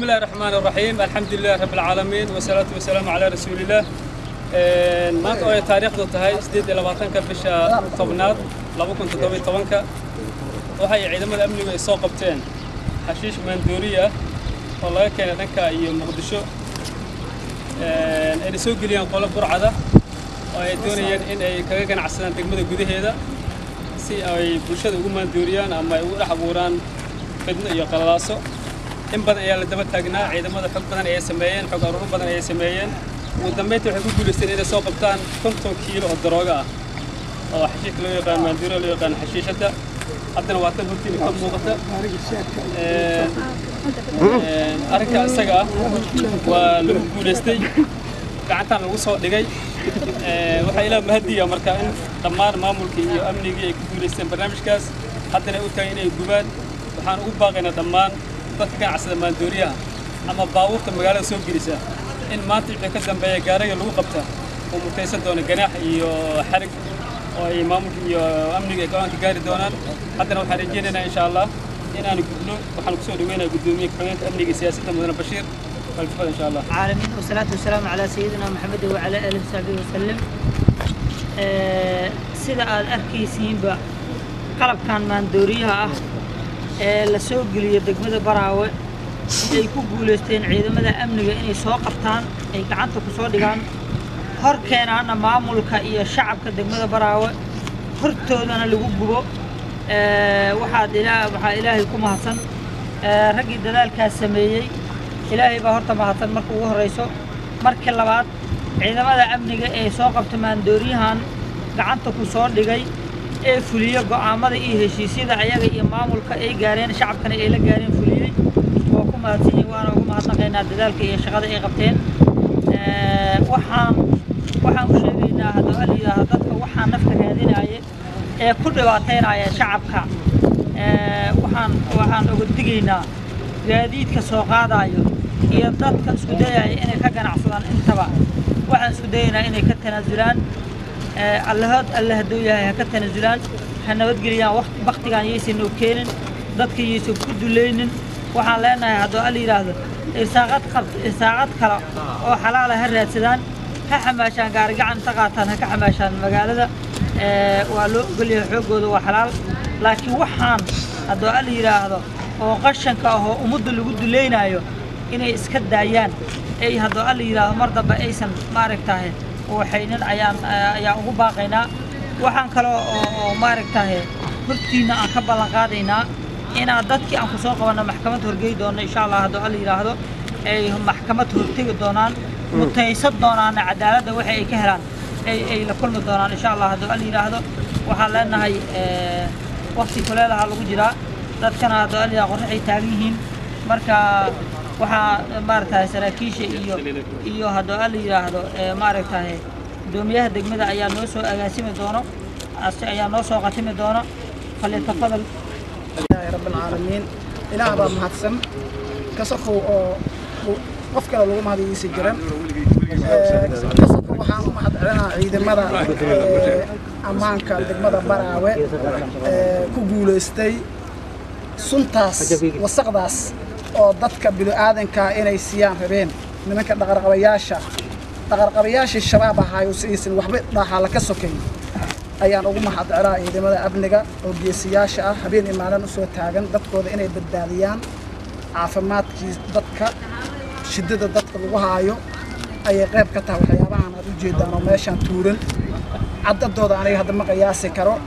الله الرحمن الرحيم الحمد لله رب العالمين والصلاة والسلام على رسول الله maanta oo ay taariikhdu tahay sideed iyo labaatanka bisha tobnaad laba kun toddoba iyo tobanka waxay ciidamada amnigu ay soo qabteen xashiish maandooriya oo laga keenay dhanka iyo muqdisho ayna soo geliyeen qolo burcada oo ay doonayeen in ay kaga ganacsadaan degmada gudaheeda si ay bulshada ugu maandooriyaan ama ay ugu dhex abuuraan fidno iyo qalalaaso in badan ayaa la daba taagnaa ciidamada xog badan ayay sameeyeen xog aruuro badan ayay sameeyeen ugu dambeyntii waxay ku guulaysteen inay soo qabtaan konton kiilo oo darooga ah oo xashiishka loo yaqaan maandooriya loo yaqaan xashiishada haddana waa tan hortiina ka muuqata arrinka isaga ah waa lagu guulaystay gacantaan lagu soo dhigay waxaa ilaa mahadiya marka in dhammaan maamulkii iyo amnigii ay ku guulaysteen barnaamijkaas haddana u tahay inay gubaan waxaan ugu baaqaynaa dhammaan dadka ganacsada maandooriyaha ama baabuurta magaalada soo gelisa in maanta wixii ka dambeeya gaariga lagu qabta uu mutaysan doono ganaax iyo xarig oo ay maamulka iyo amniga ay go-aanka gaari doonaan haddana waxaan rajaynaynaa insha allah inaan gudno waxaan kusoo dhaweynaya guddoomiye ku-xigeenka amniga iyo siyaasadda mudane bashiir والفضل إن شاء الله العالمين والصلاة والسلام على سيدنا محمد وعلى آله وصحبه وسلم آه، sida aad arkaysiinba qalabkan maandooriyaha ah ee la soo geliyo degmada baraawe ay ku guulaysteen ciidamada amniga inay soo qabtaan ay gacanta ku soo dhigaan hor keenaana maamulka iyo shacabka degmada baraawe hortoodana lagu gubo آه، waxaad ilaa waxaa ilaahay ku mahadsan آه، raggii dadaalkaas sameeyey ilaahay baa horta mahadsan marka ugu horrayso markii labaad ciidamada amniga ee soo qabta maandooriyahan gacanta ku soo dhigay ee fuliyo go'aamada iyo heshiisyada ayaga iyo maamulka ay gaareen shacabkana ay la gaareen fuliyey waa ku mahadsan yihin waana ugu mahadnaqaynaa dadaalka iyo shaqada ay qabteen Eh, waxaan waxaan u sheegaynaa hadduu alyidhaaha dadka waxaa nafta raadinaya ee ku dhibaataynaya shacabka Eh, waxaan waxaan oga digaynaa gaadiidka soo qaadayo iyo dadka isku dayaya inay ka ganacsadaan intaba waxaan isku dayaynaa inay ka tanaasulaan Eh, allahood alle hadduu yahay ha ka tanaasulaan ha nabadgeliyaan waqti baktigan yaysan noo keenin dadka yaysan ku dulaynin waxaan leenahay hadduu alla yidhaahdo irsaaqad qab irsaaqad kale oo xalaala ha raadsadaan ha xamaashaan gaarigacan inta qaataan ha ka xamaashaan magaalada Eh, waa loo ogolyahay xooggooda waa xalaal laakiin waxaan hadduu alla yidhaahdo oo qashanka ah oo ummadda lagu dulaynayo inay iska daayaan ay hadduu alla yidhaahdo mar dambe aysan maaragtahay waxaynin ayaan ayaan ugu baaqaynaa waxaan kaloo oo oo maaragtahay hortiina aan ka ballan qaadaynaa inaan dadkii aan ku soo qabanno maxkamad horgey doono insha allah hadduu alla yidhaahdo ay maxkamad hortegi doonaan mutaysan doonaana cadaaladda waxa ay ka helaan ay ay la kulmi doonaan insha allah hadduu alla yidhaahdo waxaan leenahay eh, waqti kuleelaha lagu jiraa dadkana hadduu alla yidhaahdo qorraxay taagan yihiin marka waxaa maaragtahay saraakiisha iyo iyo hadduu alla yidhaahdo eh, maaragtahay gudoomiyaha degmada ayaa noo soo agaasimi doono ase ayaa noo soo qatimi doono falyatafadal ilaahay rabbi alcaalamiin ilaah baa mahadsan kasakow oo uu- qof kale lagu mahadiyiisi jiran Eh, kasakow waxaan u mahad celinaa ciidamada eh, ammaanka degmada baraawe ee ku guulaystay suntaas wasaqdaas oo dadka bini'aadanka inay siiyaan rabeen nimanka dhaqarqabayaasha dhaqarqabayaashii shabaab ahaayo si aysan waxba dhaaxaala ka sokayn ayaan ugu mahad celaa ciidamada amniga oo geesiyaasha ah habeen iyo maalin u soo taagan dadkooda inay badbaadiyaan caafimaadkii dadka shiddada dadka lagu haayo ayay qayb ka tahay waxyaabahan aad u jeedaan oo meeshaan tuuran caddadooda aniga hadda ma qiyaasi karo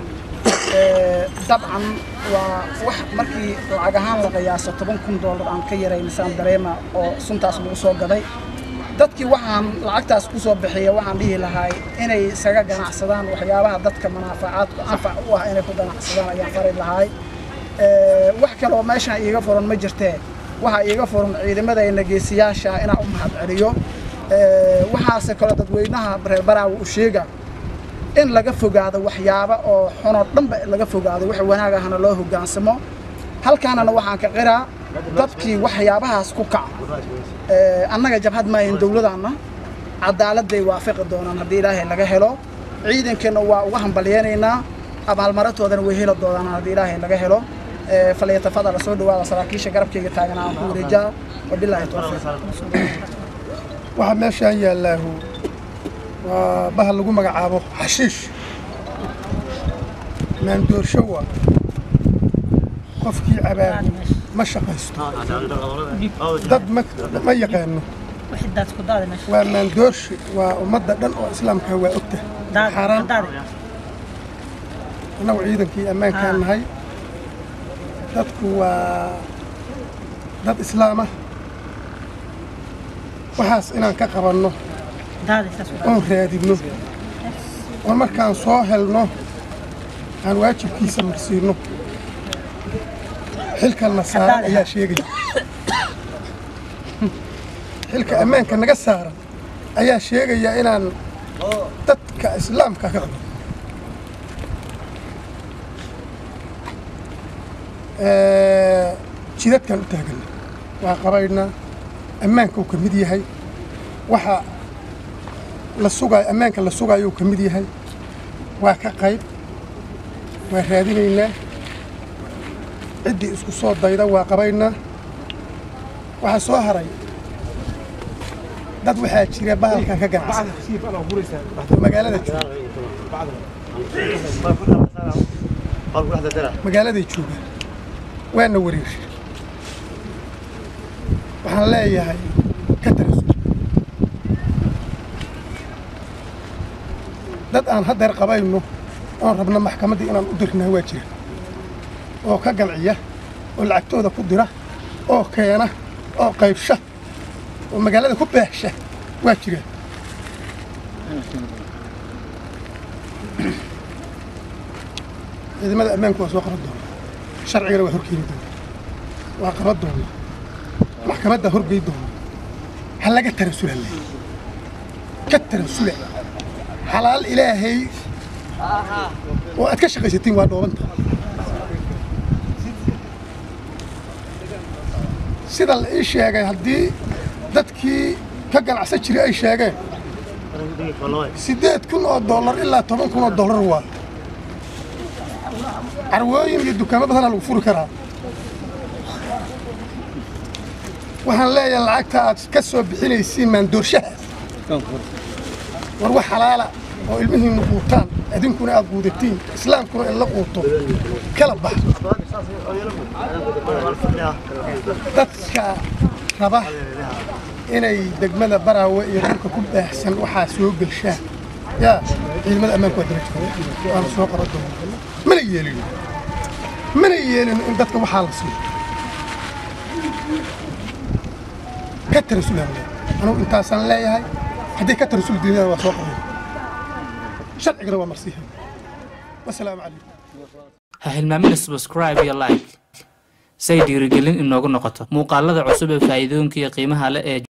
Eh, dabcan waa wax markii lacag ahaan la qiyaaso toban kun doolar aan ka yaraynisaan dareema oo suntaas lagu soo gaday dadkii waxaan lacagtaas ku soo bixiya waxaan dhihi lahay inay isaga ganacsadaan waxyaabaha dadka manaafacaadku anfac u ah inay ku ganacsadaan ayaan fari lahay Eh, wax kale oo meeshaan iiga furan ma jirtee waxaa iiga furan ciidamadayna geesiyaasha ah inaan u mahad celiyo Eh, waxaase kale dadweynaha reer baraawe u sheega in laga fogaado waxyaaba oo xunoo dhanba laga fogaado wax wanaag ahna loo hoggaansamo halkaanana waxaan ka qiraa dadkii waxyaabahaas ku kaca Eh, annaga jabhad maahin dowladanna cadaaladday waafaqi doonaan haddii ilaahay laga helo ciidankeenna waa uga hambalyeynaynaa abaalmaratoodana way heli doonaan haddii ilaahay laga helo Eh, falyatafadala soo dhawaada saraakiisha garabkayga taagan aan ku wareejaa wabilaahi tawfiiq waxaa meeshaan yaallaahu waa bahal lagu magacaabo xashiish maandoorsho waa qofkii cabaabu ma shaqaysto dad ma ma yaqaano wixii daad ku daadi meesha waa maandoorshi waa ummadda dhan oo islaamka waa ogta daad xaaraan daadi annagu ciidankii ammaankaan Ah. nahay dadku waa dad islaama waxaas inaan ka qabanno daadi saas u daadi oon raadinno oon markaan soo helno aan waajibkiisa marsiinno xilkanna saaran ayaa sheegaya xilka ammaanka naga saaran ayaa sheegaya inaan dadka islaamka ka qabanno Ee, jidadkaan u taaganna waa qabaynaa ammaanka uu ka mid yahay waxa la sugaayo ammaanka la sugaayo uu ka mid yahay waa ka qayb waa raadinaynaa ciddii isku soo dayda waa qabaynaa waxaa soo haray dad waxaa jira bahalkan ka ganacsada oo magaalada jooga magaaladay joogaan waana wareersha waxaan leeyahay ka tarasul dad aan haddeer qabayno oon rabno maxkamaddii inaan u dirnaa waa jira oo ka ganciya oo lacagtooda ku dira oo keena oo qaybsha oo magaalada ku beexsha waa jira ciidamada ammaanku waa soo qaban doona sharcigana waa horkeeni doona waa qaban doona maxkamadda horgey doona ha laga tarasula le ka tarasula xalaal ilaahay oo aad ka shaqaysatiin waa dhoobanta sida la ii sheegay haddii dadkii ka ganacsan jiray ay sheegeen siddeed kun oo dollar ilaa toban kun oo dollar waa carwooyin iyo dukaamo badanaa lagu furi karaa waxaan leeyahay lacagta aad ka soo bixinaysiin maandoorshahaas war wax xalaala oo ilmihiinnu quutaan idinkuna aad quudatiin islaamkuna in la quuto kala bax dadka raba inay degmada baraawe iyo dhulka ku baahsan waxaa soo gelshaan yaa ciidamada ammaanku waa daba jooga waana soo qaban doona mana yeelin mana yeelin in dadka waxaa la siiyo ka tarasulaan leeyahay anugu intaasaan leeyahay hadday ka tarasul diinada waa soo qaban sharcigana waa marsiihay wasalaamu calaykum ha hilmaamina subscribe iyo like say dhiirigelin inoogu noqoto muuqaalada cusub ee faa'iidooyinka iyo qiimaha leh ee